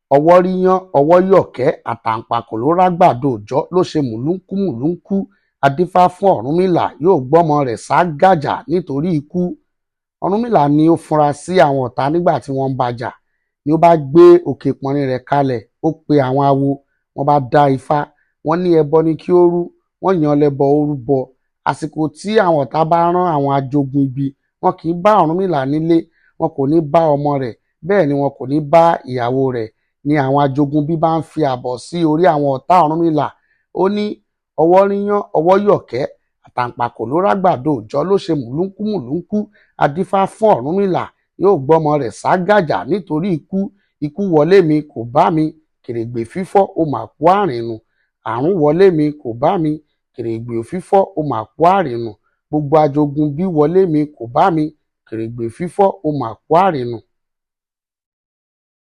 ọwọ́ ríyán ọwọ́ yọ̀kẹ́ àtàǹpàkò ló rágbàdo òòjọ́ ló ṣe mùlúńkú mùlúńkú adífá fún ọ̀rúnmìlà yóò gbọ́mọ rẹ̀ sá gàjà nítorí ikú ọ̀rúnmìlà ni ó funra sí àwọn ọ̀tá nígbà tí wọ́n ń bàjà ni ó bá gbé òkè pọnrin rẹ̀ kalẹ̀ ó pe àwọn awo wọ́n bá dá ifá wọ́n ní ẹbọ ni kí ó rú wọ́n yan lẹ́bọ ó rúbọ àsìkò tí àwọn ọ̀tá bá rán àwọn ajogun ibi wọn kì í bá ọ̀rúnmìlà nílé wọn kò ní bá ọmọ rẹ̀ bẹ́ẹ̀ ni wọn kò ní bá ìyàwó rẹ̀ ni àwọn ajogun bí bá ń fi àbọ̀ sí orí àwọn ọ̀tá ọ̀rúnmìlà ó ní ọwọ́ ríyán ọwọ́ yọ̀kẹ́ àtàǹpàkò ló rágbàdo òòjọ́ ló ṣe mùlúńkú mùlúńkú adífá fún ọ̀rúnmìlà yóò gbọ́mọ rẹ̀ sá gàjà nítorí ikú ikú wọlé mi kò bá mi kèrègbè fífọ́ ó mà kú àrìnù àrùn wọlé mi kò bá mi kèrègbè fífọ́ ó mà kú àrìnù gbogbo ajogun bí wọlé mi kò bá mi kèrègbè fífọ́ ó mà kú àrìnù